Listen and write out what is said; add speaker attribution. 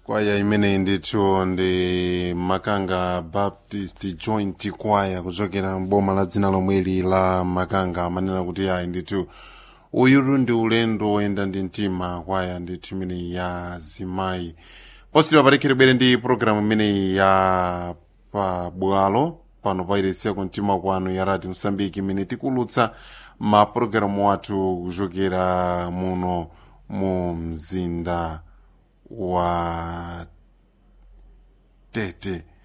Speaker 1: kwaya imeneyi ndithu ndi makanga baptist joint kwaya kuchokera mboma la dzina lomweli la makanga amanena kuti ayi ndithu uyulu ndi ulendo woyenda ndi mtima kwaya ndithu imeneyi ya zimayi positidwa patikhere bwere ndi programu imeneyi ya pabwalo pano pairesiya kumtima kwanu ya radio msambiki imene tikulutsa mapulogalamu athu kuchokera muno mu mzinda wa tete